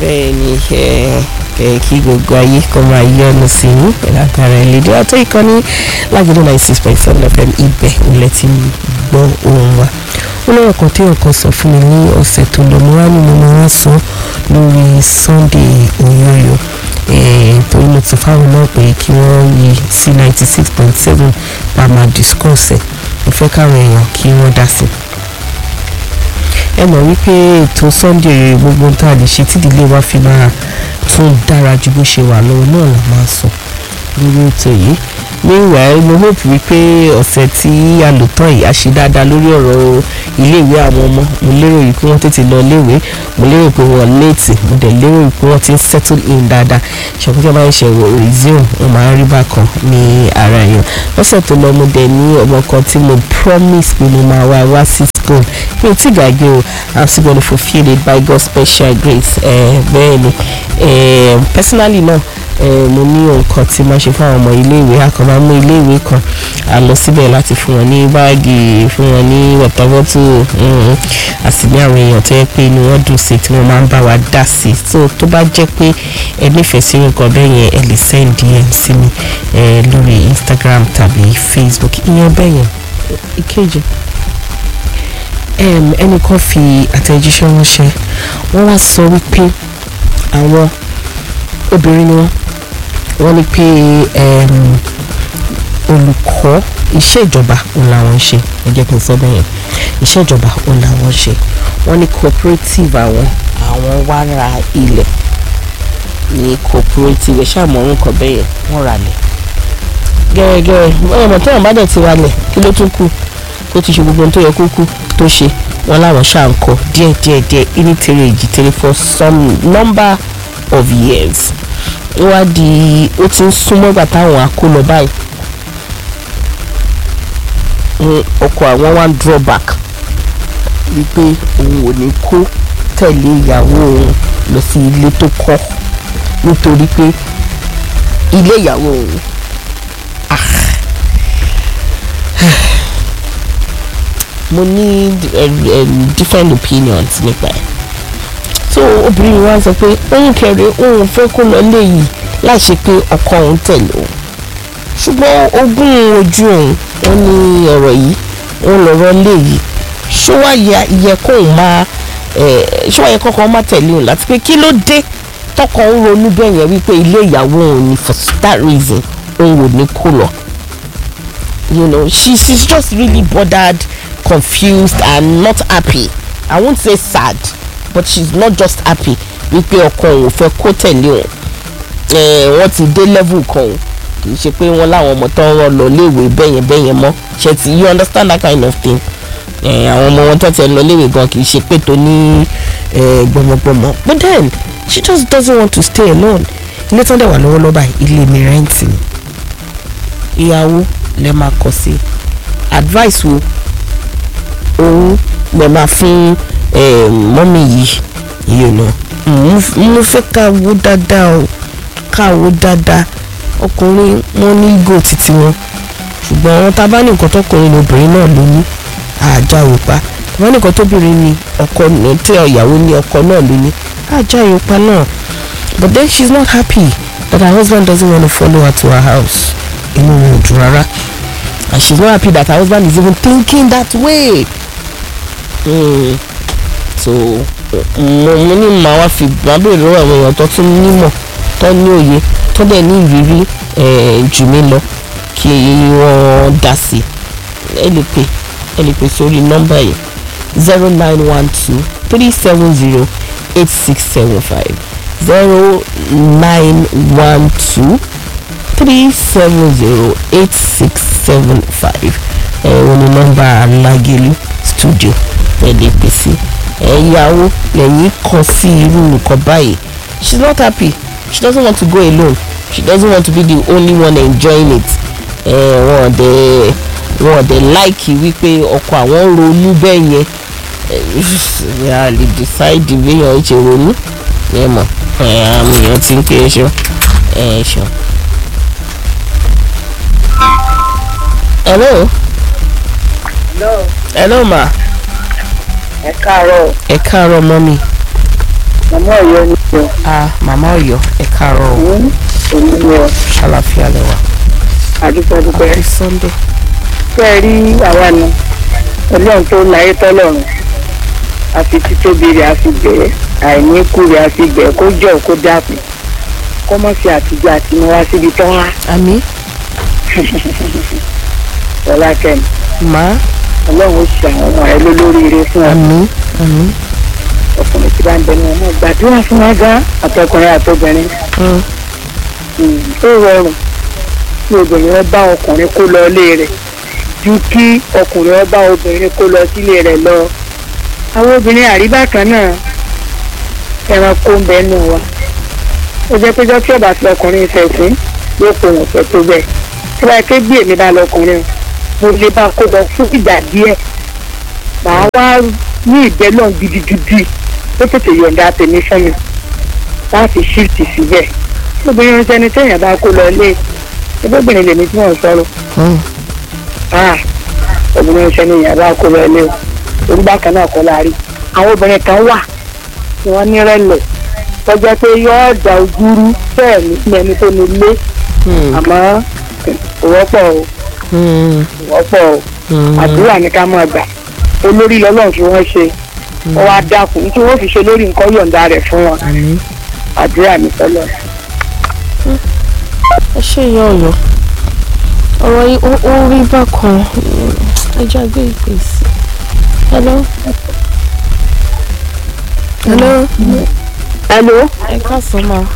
bẹ́ẹ̀ ni ẹ kí gbogbo ayé kó máa yọnu sí i látara ìlédè àti ìkànnì lágbèdo ninety six point seven fm ibẹ̀ ilẹ̀ tí ń gbọ́ ohùn wa ó lọ́wọ́ kan tí ọkàn sọ fún mi ní ọ̀sẹ̀ tó lọ mo wá ní mo máa sọ lórí Sunday Oyoyo torí mo ti fáwọn náà pé kí wọ́n yí sí ninety six point seven pa máa discuss ẹ̀ mo fẹ́ káwọn èèyàn kí wọ́n dá sí i ẹ mọ̀ wípé ètò Sunday gbogbo tá a lè ṣe tí ìdílé wa fi máa tún dára ju bó ṣe wà lọ́wọ́ náà la máa sọ lórí ètò yìí meanwhile mo hope wípé ọ̀sẹ̀ tí a lò tán yìí a ṣe dáadáa lórí ọ̀rọ̀ iléèwé àwọn ọmọ mo lérò yìí pé wọ́n tètè lọ iléèwé mo lérò pé wọ́n léètì mo dẹ̀ lérò yìí pé wọ́n ti ń settle in dáadáa ṣàkóso máa ń ṣe resume wọ́n máa ń rí bákan ní ara èèyàn lọ́sẹ̀ tó lọ mo dẹ̀ ní ọmọ kan tí mo promise pé mo máa wá wá sí school mi ò tí gbàgbé o i'm still gonna fulfil it by God's special grace bẹ́ẹ̀ ni personally náà mo ní nǹkan tí máa ṣe fún àwọn ọmọ iléèwé a kàn máa mú iléèwé kan a lọ síbẹ̀ láti fún wọn ní báàgì fún wọn ní wọ̀tọ́wọ́tò a sì ní àwọn èèyàn tó yẹ pé inú wọn dùn sí tí wọ́n máa ń bá wa dá sí i so tó bá jẹ́ pé ẹ nífẹ̀ẹ́ sí nǹkan bẹ́ẹ̀ yẹn ẹ lè send DM sí mi lórí Instagram tàbí Facebook ìyẹn bẹ́ẹ̀ yẹn ìkejì ẹnìkan fi àtẹ̀jíṣẹ́ ránṣẹ́ wọ́n wá sọ wípé àwọn obìnrin ni wọ́n wọ́n ní pé olùkọ́ iṣẹ́ ìjọba òun làwọn ń ṣe ẹ jẹ́ kí n sọ bẹ́ẹ̀ yẹn iṣẹ́ ìjọba òun làwọn ń ṣe wọ́n ní cooperative àwọn àwọn wá ra ilẹ̀ ní cooperative ẹ̀ ṣáà mọ̀ orúkọ bẹ́ẹ̀ yẹn wọ́n ra lẹ̀ gẹ́gẹ́ wọ́n mọ̀ tẹ́wọ̀n bá dẹ̀ ti ra lẹ̀ kí ló tún kù tó ti ṣe gbogbo ohun tó yẹ kó kú tó ṣe wọ́n láwọn ṣáà ń kọ díẹ̀ díẹ̀ díẹ̀ ìní tèrè èjì tèrè for some number of years ó wá di ó ti ń súnmọ́ ìgbà táwọn akó lọ báyìí ọkọ àwọn wá ń draw back wípé òun ò ní kó tẹ̀lé ìyàwó òun lọ sí ilé tó kọ́ nítorí pé ilé ìyàwó òun mo ní different opinions nípa ẹ̀ so obìnrin wa sọ pé òun kẹrẹ òun fẹ́ kó lọ léyìí láì ṣe pé ọkọ òun tẹ̀lé òun ṣùgbọ́n ogún ojú òun wọn ní ọ̀rọ̀ yìí òun lọ́rọ̀ léyìí ṣó wá yẹ kóun máa ṣó wá yẹ kọ́kọ́ má tẹ̀lé òun láti pé kí ló dé tọkọ ń ronú bẹ́ẹ̀ yẹn wípé ilé ìyàwó òun ni for that reason òun ò ní kó lọ you know she she's just really bothered confused and not happy i won't say sad but she's not just happy wípé ọkọ òun fẹ́ kó tẹ̀lé òun wọ́n ti dé level kan òun kì í ṣe pé wọ́n láwọn ọmọ tó ń rán lọ léèwé bẹ́yẹn bẹ́yẹn mọ́ ṣe ti you understand that kind of thing àwọn ọmọ wọn tó ti lọ léèwé gan kì í ṣe pé tó ní gbọmọgbọmọ but then she just doesn't want to stay alone ilé tán dẹ̀ wà lọ́wọ́lọ́wọ́ báyìí ilé mi rẹ́ǹtì ni ìyàwó lè máa kọ sí advice wo òun lè máa fún mọ́mì yìí yìí nù mo fẹ́ ká wo dáadáa o ká wo dáadáa ọkùnrin wọn ní ego títí wọn ṣùgbọ́n àwọn tá a bá ní nǹkan tọkùnrin lóbìnrin náà ló ní àjà òpa tá a bá ní nǹkan tóbìnrin ní ọkọ tẹ ìyàwó ní ọkọ náà ló ní àjà òpa náà but then she's not happy that her husband doesn't want to follow her to her house inú wọn ò dùn rárá and she's not happy that her husband is even thinking that way. Mm. so mo mo ní màá wá fi máa béèrè lọ́wọ́ àwọn èèyàn tó tún nímọ̀ tó ní òye tó dẹ̀ ní ìrírí jù mí lọ kí wọ́n dá sí ẹ lè pè ẹ lè pè sórí nọ́mbà yìí zero nine one two three seven zero eight six seven five zero nine one two three seven zero eight six seven five ẹ wọ́n ní nọ́mbà alágẹ̀lú studio ẹ lè pè sí ẹ̀yàwó lẹ́yìn kan sí irú nǹkan báyìí she's not happy she doesn't want to go alone she doesn't want to be the only one enjoying it wọn ọ̀dẹ̀ wọn ọ̀dẹ̀ láìkì wípé ọkọ àwọn ronú bẹ́ẹ̀ yẹn a lè decide béèyàn ṣe ronú ẹ mọ̀ àmì èèyàn ti ń pè é ṣọ ẹ ṣọ. hello. hello hello ma ẹ káàárọ̀ ẹ káàárọ̀ mọ́mí màmá ọ̀yọ́ ni o ah màmá Ọ̀yọ́ ẹ káàárọ̀ o òun ni o ṣàlàfíà lẹwà àdúpẹ́ dúpẹ́ happy sunday fẹ́ ẹ rí àwa nu ọlọ́run tó láyé tọ́lọ́run àfi títóbi rẹ̀ àfi bẹ̀ẹ́ àìníkù rẹ̀ àfi bẹ̀ẹ́ kó jọ̀ kó dákun kó mọ̀ sí àtijọ́ àti mọ́ wá síbi tán wá àmì ọlá kẹ́mi má ọlọ́run ó ṣe àwọn ọmọ rẹ lólóríire fún ọ àmì àmì ọkùnrin tí bá ń bẹ ní ọmọ gbàdúrà fún wa gan àtọkùnrin àtobìnrin mm, Mm, ó rọrùn kí obìnrin wọn bá ọkùnrin kó lọ ilé rẹ̀ ju kí ọkùnrin wọn bá obìnrin kó lọ sílé rẹ̀ lọ àwọn obìnrin àríbá kan náà ẹranko ń bẹ nù wa ó jẹ́ pé jọ́kí ọ̀bà fi ọkùnrin fẹ̀sìn yóò kó wọn fẹ́ tó bẹ́ẹ̀ tí wàá ké bí èmi bá lọ ọkùnrin mo lè bá kó lọ fún ìgbà díẹ̀ màá wá ní ìbẹ́lọ̀ gidigidi ó tètè yọ̀ǹda tèmi fún mi láti ṣíìtì síbẹ̀ obìnrin ń sẹni téèyàn bá kó lọ lé ẹgbẹ́bìnrin lèmi tí wọ́n sọ̀rọ̀ mm, ah obìnrin ń sẹni èèyàn bá kó lọ lé o orúgbà kan náà kọ́ la rí àwọn obìnrin kan wà tí wọ́n ní rẹ̀lẹ̀ tọ́jọ́ pé yọ́ọ́ da ojúrú bẹ́ẹ̀ ní fún ẹni tó ní lé mm, àmọ́ kò wọ́pọ̀ o mm, kò wọ́pọ̀ o mm. àdúrà ní ká máa gbà olórí lọ́lọ́run fi wọ́n ṣe wọ́n wá dákun tí wọ́n fi ṣe lórí nǹkan yọ̀ǹda rẹ̀ fún wọn àmì àdúrà mi sọ́lọ́ ẹ ṣe ìyá Ọ̀yọ́ ọ̀rọ̀ yìí ó ó rí bákan ẹjọ́ gbé ìpè sí hello hello hello ẹ káàsán ma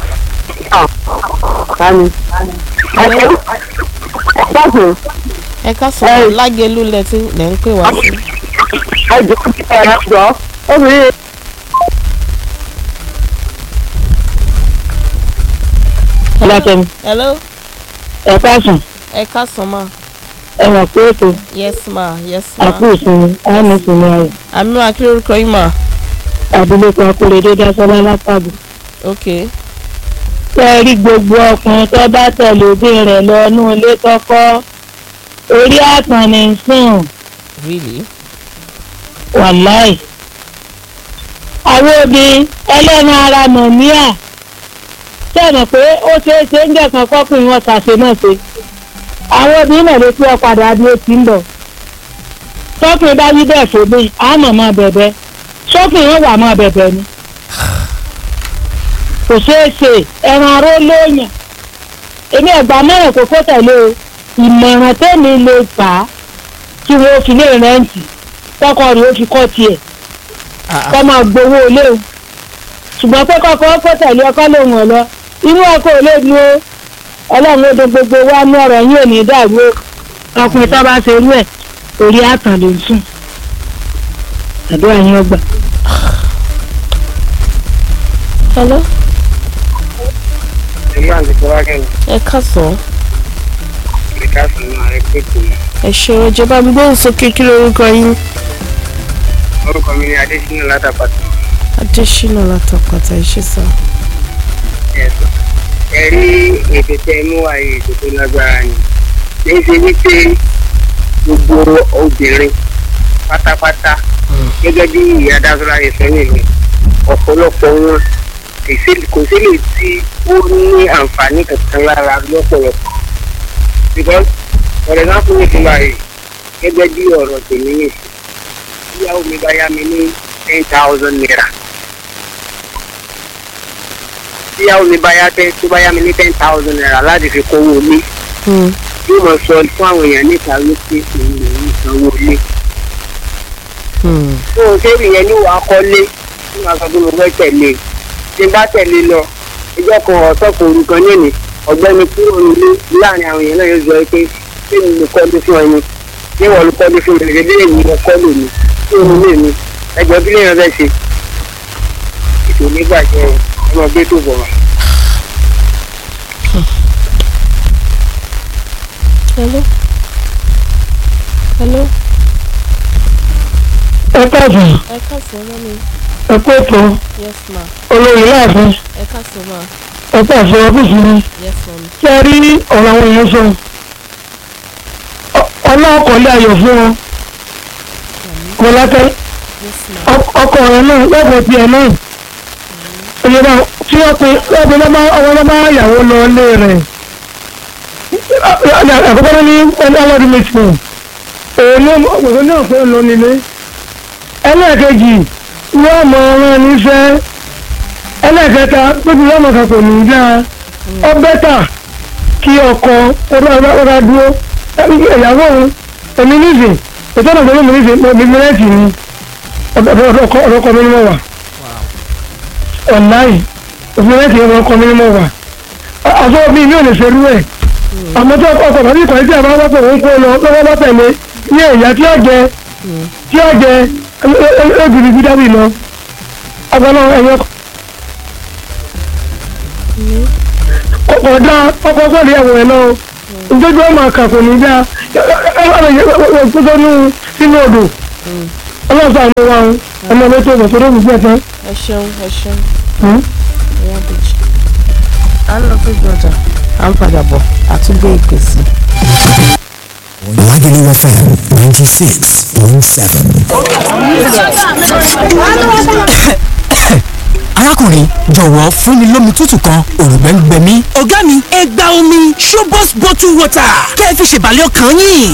Tani. Hello? Ẹ̀sán. ẹ káàsán ma lágẹ̀lú lẹ tí lẹ ń pè wá sí Ẹjọ́ ẹ̀rọ obìnrin. Ọlọ́kẹ́mi, hello ẹ káàsùn, ẹ káàsán ma ẹ mọ̀ pé ètò yes ma yes ma àpò ìsinmi, àmì ìsinmi ayọ̀. àmì wa kí lórúkọ yín ma Abilékọ Akóredé Dásọ́lá Lápàbò. ok Ṣé ẹ rí gbogbo ọkùnrin tó bá tẹ̀lé òbí rẹ̀ lọ inú ilé tọ́kọ́? Orí àtàn ní í sùn, really wàláì. Àwọn obìnrin ẹlẹ́nu ara mọ̀míà. Sẹ́nà pé ó ṣeé ṣe ń jẹ̀kan kọ́kùnrin wọn ṣàṣe náà ṣe. Àwọn obìnrin náà ló fi ọ̀padà bí ó ti ń bọ̀. Tọ́kùnrin bá wí bẹ́ẹ̀ fòbí, àmọ̀ máa bẹ̀bẹ̀. Sọ́kùnrin wọn wà máa bẹ̀bẹ̀ ni. Kò ṣeé ṣe ẹran aró lóyàn. Èmi ẹ̀gbà mẹ́rin kò kó tẹ̀lé o. Ìmọ̀ràn tẹ́mi lè fà á kí wọ́n fi lé rẹ́ǹtì. Tọ́kọ rẹ̀ ó fi kọ́ tiẹ̀ ah kọ́ máa gbowó ilé o ṣùgbọ́n pé kọ́kọ́ ó tẹ̀lé ọkọ́ lòun ọ̀ lọ inú ọkọ̀ ò lè dúró ọlọ́run ló dún gbogbo wa ní ọ̀rọ̀ yín ò ní dàrú o ọkùnrin tó bá ṣe irú ẹ̀ orí àtàn ló ń sùn àdúrà yín ọgbà. hello ìlú àti fọwákẹ́ ẹ káàsán ìka sùn náà rẹ pé kò ẹ ṣe ìjọba mi gbóhùn sókè kí lórúkọ yín orúkọ mi ní adésínà látàpàtà adésínà látàpàtà ẹ ṣe sá ẹ̀sọ́ ẹ rí ètò tẹ mú wáyé ètò tó lágbára ni kìí ṣe wípé gbogbo obìnrin pátápátá gẹ́gẹ́ bí ìyá dásọ́lá yẹn sọ nìyẹn ọ̀pọ̀lọpọ̀ wọn kò sí- kò sí lè tí ó ní àǹfààní kankan lára lọ́pọ̀lọpọ̀ because for example ní ti báyìí gẹ́gẹ́ bí ọ̀rọ̀ tèmi yìí ìyàwó mi bá yá mi ní ten thousand naira ìyàwó mi bá yá tẹ tó bá yá mi ní ten thousand naira láti fi kówó ilé Hmm, yóò mọ sọ fún àwọn èèyàn níta wípé òun lòún sanwó ilé hmm, tó o ṣe ìyẹn ní wàá kọ́lé tí màá sọ pé mo fẹ́ tẹ̀lé tí n bá tẹ̀lé lọ ìjọ kan ọ̀tọ̀ kò rú kan nínú ọ̀gbẹ́ni kúrò nílé láàrin àwọn èèyàn náà yóò sọ pé ṣé mi lè kọ́lé fún ẹni ṣé wọ́n lè kọ́lé fún mi ṣe èmi lè kọ́lé mi ṣé òun lè mi ẹjọ́ kí lèèyàn fẹ́ ṣe ètò onígbàjẹ́ ọmọ gbé tó bọ̀ wá. hello hello ẹ káàsán ẹ káàsán mọ́ mi ẹ kó ètò yes ma olórí láàfin ẹ káàsán ma ẹ káàsán ọ́fíìsì mi yes ma mi ṣé ẹ rí ọ̀rọ̀ àwọn èèyàn sọ ọlọ́ọ̀kọ̀lẹ́ ayọ̀ fún wọn kọ́lákẹ́ yes ma ọkọ rẹ náà lọ́pọ̀ tiẹ̀ náà òye bá tí wọ́n pe wọ́n pe lọ́mọ ọmọ lọ́mọ ìyàwó lọ ilé rẹ̀ àkọ́kọ́ ní ọlọ́dún méjì fún òun ní òun náà pé ń lọ nílé ẹlẹ́ẹ̀kejì wọ́n mọ ọ̀rọ̀ níṣẹ́ ẹlẹ́ẹ̀kẹta tóbi lọ́mọ kan kò ní í dáa ọ bẹ́tà kí ọkọ ọba dúró ìyàwó òun èmi nísìn ìtọ́nà tó lómi nísìn mo bíbí rẹ́ẹ̀tì ni ọ̀dọ́kọ mi ni mo wà ọ̀láì òbí rẹ́ẹ̀tì ni ọkọ mi ni mo wà àfọ mi mi ò lè ṣerú ẹ̀ àmọ́ tí ọkọ ọkọ tàbí ìkọ̀lẹ́ tí a bá wọ́pọ̀ òun kó lọ lọ́wọ́ bá tẹ̀lé ní ẹ̀yà tí ó jẹ tí ó jẹ ẹgbìrì gbídábì lọ agbọ́nà ẹ̀yọ ọ̀dà ọkọ̀ sọ̀rọ̀ ìyàwó ẹ̀ lọ ìjọba ọmọ àkàkọ̀ nígbà gbọ́dọ̀ sínú odò ọlọ́sàn àmì wa ọmọ ẹgbẹ́ tó bọ̀ sọ́dọ̀ gbogbo ẹ̀fẹ́. ẹ ṣeun ẹ ṣeun ẹyà bèjì à ń lọ sí gbọdọ à ń padà bọ̀ àtúgbò ìpèsè. Lagelu FM 96.7. arákùnrin jọ̀wọ́ fún mi lómi tútù kan òrùngbẹ́ ń gbẹ mí. ọ̀gá mi ẹ gba omi showbox bottle water kẹ́ ẹ fi ṣèbàlẹ̀ ọkàn yín.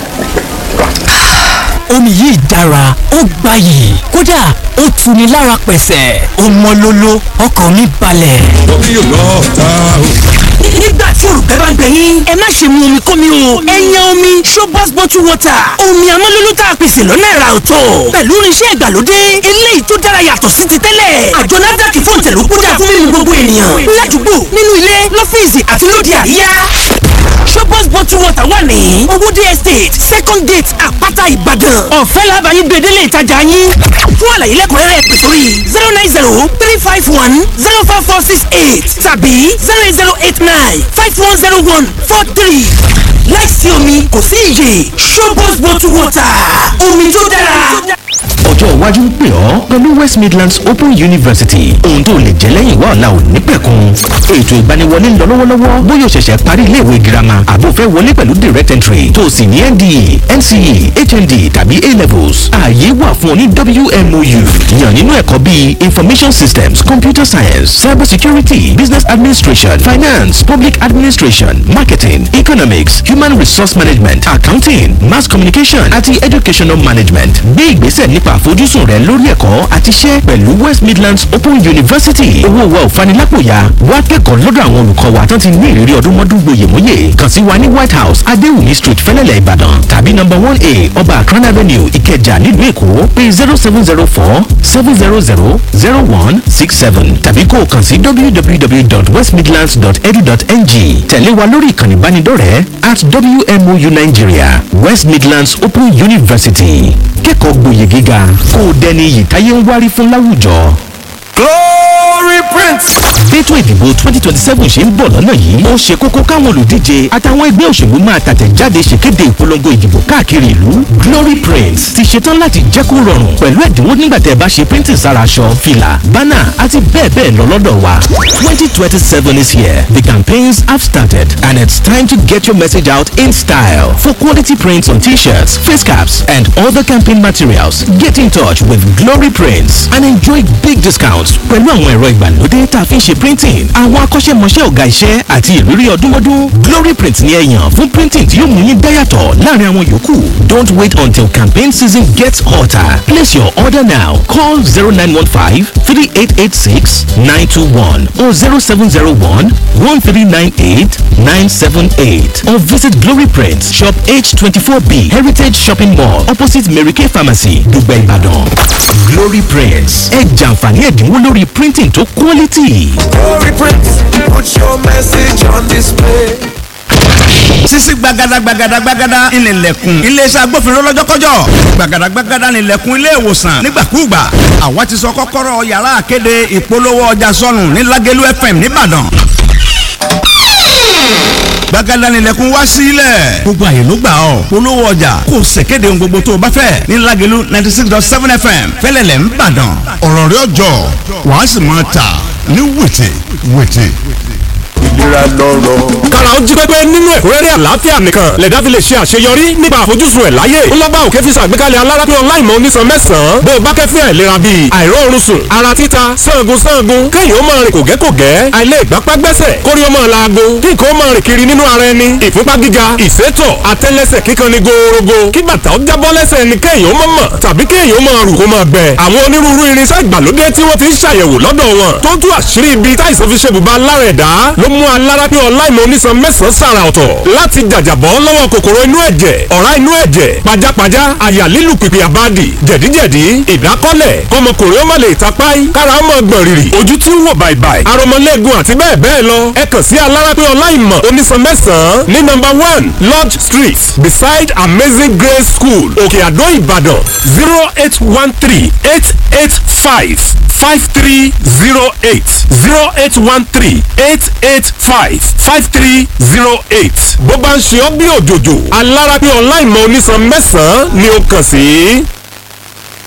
omi yìí dára ó gbayì kódà ó tuni lára pẹ̀sẹ̀ ó mọ́ lóló ọkàn mi balẹ̀. omi yóò lọ ta o. nígbà tí òrùka bá ń gbẹ yín ẹ má ṣe mu omi kómi o ẹ yan omi showbox bottle water omi amọ́lólú tá a pèsè lọ́nà ẹ̀rà ọ̀tọ̀ pẹ̀lú irinṣẹ́ ìgbàlódé eléyìí tó dára yàtọ̀ sí ti tẹ́lẹ̀ àjọ NAFDAC fún ìtẹ̀lú kódà fún mímu gbogbo ènìyàn ládùúgbò nínú ilé lọ́fíìsì àti lóde àríyá showbox bottle water wà ní owóde estate second gate àpáta ìbàdàn ọ̀fẹ́ làbàyí gbèdélé ìtajà yín fún àlàyé lẹ́kùnrẹ́rẹ́ pè sórí zero nine zero three five one zero four four six eight tàbí zero eight zero eight nine five one zero one four three láìsí omi kò sí iyè showbox bottle water omi tó dára. ọjọ́ iwájú ń pè ọ́ pẹ̀lú west midlands open university ohun tó lè jẹ́ lẹ́yìn wá ọ̀la ò ní pẹ̀kun ètò ìgbaniwọlé ń lọ lọ́wọ́lọ́wọ́ bóyá o ṣẹ̀ṣẹ̀ parí iléèwé girama àbò fẹ́ wọlé pẹ̀lú direct entry tó o sì ní nde nce hnd tàbí a levels ààyè wà fún ọ ní wmou yàn nínú ẹ̀kọ́ bíi information systems computer science cyber security business administration finance public administration marketing economics human resource management accounting mass communication àti educational management gbé ìgbésẹ̀ nípa àfojúsùn rẹ lórí ẹ̀kọ́ àti iṣẹ́ pẹ̀lú west midlands open university owó wa ò fanilápòyà wá kẹ́kọ̀ọ́ lọ́dọ̀ àwọn olùkọ́ wa tán ti ní ìrírí ọdún mọ́dún gboyèmóyè kàn sí wa ní white house adéwùmí street fẹ́lẹ́lẹ̀ ìbàdàn tàbí number one a ọba akran avenue ìkẹjà nílùú èkó pé zero seven zero four seven zero zero zero one six seven tàbí kó o kàn sí www.westmidlands.edu.ng tẹ̀lé wa lórí ìkànnì ìbánidọ́rẹ̀ẹ́ at wmou nigeria west midlands open university kẹ́kọ̀ọ́ gboyè gíga kó o dẹni iyì táyé ń wárí fún láwùjọ. glory prince. Bẹ́tò ìdìbò 2027 ṣe ń bọ̀ lọ́nà yìí. Ó ṣe kókó káwọn olùdíje àtàwọn ẹgbẹ́ òṣèlú máa tàtẹ̀jáde ṣèkéde ìpolongo ìdìbò káàkiri ìlú. Glory Prints ti ṣetán láti jẹ́ kó rọrùn pẹ̀lú ẹ̀dínwó nígbà tẹ́ ẹ bá ṣe printing sára aṣọ, fìlà, bánà àti bẹ́ẹ̀ bẹ́ẹ̀ lọ lọ́dọ̀ wa. 2027 is here. The campaigns have started and it's time to get your message out in style. For quality prints on t-shirts, face caps and other campaign materials, get in touch with Glory Prints and enjoy big discounts pẹ̀lú àwọn ẹ̀rọ ìgbàlódé tá a fi ń ṣe printing àwọn akọ́ṣẹ́mọṣẹ́ ọ̀gá iṣẹ́ àti ìrírí ọdúnmọ́dún glory print ni ẹ yàn fún printing tí yóò mú yín dáyàtọ̀ láàrin àwọn yòókù don't wait until campaign season gets hotter place your order now call zero nine one five three eight eight six nine two one or zero seven zero one one three nine eight nine seven eight or visit glory print shop h twenty four b heritage shopping mall opposite mary kay pharmacy dùgbẹ́ ìbàdàn glory prints ẹ jàǹfààní ẹ̀dínwó lórí printing tó quality. glory prince put your message on display. sisi gbagada gbagada gbagada ìnìlẹ̀kùn iléeṣẹ́ agbófinró lọ́jọ́kọ́jọ́ gbagada gbagada ìnìlẹ̀kùn ilé ìwòsàn nígbàkúùgbà àwa ti sọ kọ́kọ́rọ́ yàrá àkéde ìpolówó ọjà sọnù ní Lágẹ̀lú FM nìbàdàn gbagada nílẹ̀kùn wá sílẹ̀ gbogbo àyè ló gbà ọ́ polówó ọjà kò ṣèkéde ohun gbogbo tó o bá fẹ́ ní Lágẹ̀lú ninety six dot seven FM fẹ́lẹ́lẹ̀ ń bàdàn ọ̀rọ̀ rẹ̀ ọjọ́ wàá sì máa tà ní wìtì wìtì. ìlera lọ́rọ̀. kára ó jí pépé nínú ẹ̀kúnrẹ́rẹ́ àlàáfíà nìkan lẹ̀dá fi lè ṣe àṣeyọrí nípa àfojúsùn ẹ̀ láyé ńlọ́gbà òkè fi ṣàgbékalẹ̀ alára pé ọláìmọ̀ onísan mẹ́sàn-án bó o bá kẹ́fín àìlera bíi àìróorun sùn ara títa sangun sangun kéèyàn ó máa rìn kògẹ́kògẹ́ àìlè ìgbápá gbẹ́sẹ̀ kórí ó máa laago kí nǹkan ó máa rìn kiri nínú ara ẹni ìfúnpá gíga ìsétọ̀ àtẹ́lẹsẹ̀ kíkan ni gòòrògò kí bàtà ó jábọ́ lẹ́sẹ̀ ẹni kéèyàn ó mọ̀ mọ̀ tàbí kéèyàn ó máa rù kó máa gbẹ àwọn onírúurú irinṣẹ́ ìgbàlódé tí wọ́n ti ń ṣàyẹ̀wò lọ́dọ̀ wọn tó tú àṣírí ibi táìsàn fi ṣe bùbá lára ẹ̀dá ló mú alára pé ọláìmọ̀ onísan mẹ́sàn-án sàrà ọ̀tọ̀ láti jàjàbọ́ lọ́wọ́ kòkòrò inú ẹ̀jẹ̀ ọ̀rá inú ẹ̀jẹ̀ pajápajá àyà lílù pìpì àbádì jẹ̀díjẹ̀dí ìdákọ́lẹ̀ kọmọkùnrin ó má lè tapáì kára ó mọ̀ gbọ̀n rìrì ojú tí ń wò bàìbàì aromọlẹ́gun àti bẹ́ẹ̀ bẹ́ẹ̀ lọ ẹ kàn sí alára pé ọláìmọ̀ onísan mẹ́sàn-án ní nọ́mbà one lodge street beside amazing grace school òkè àdó ìbàdàn zero eight one three eight eight five five three zero eight zero eight one three eight eight five five three zero eight bó bá ń ṣe ọ́ bí òjòjò alára pé ọláìmọ̀ onísan mẹ́sàn-án ni ó kàn sí.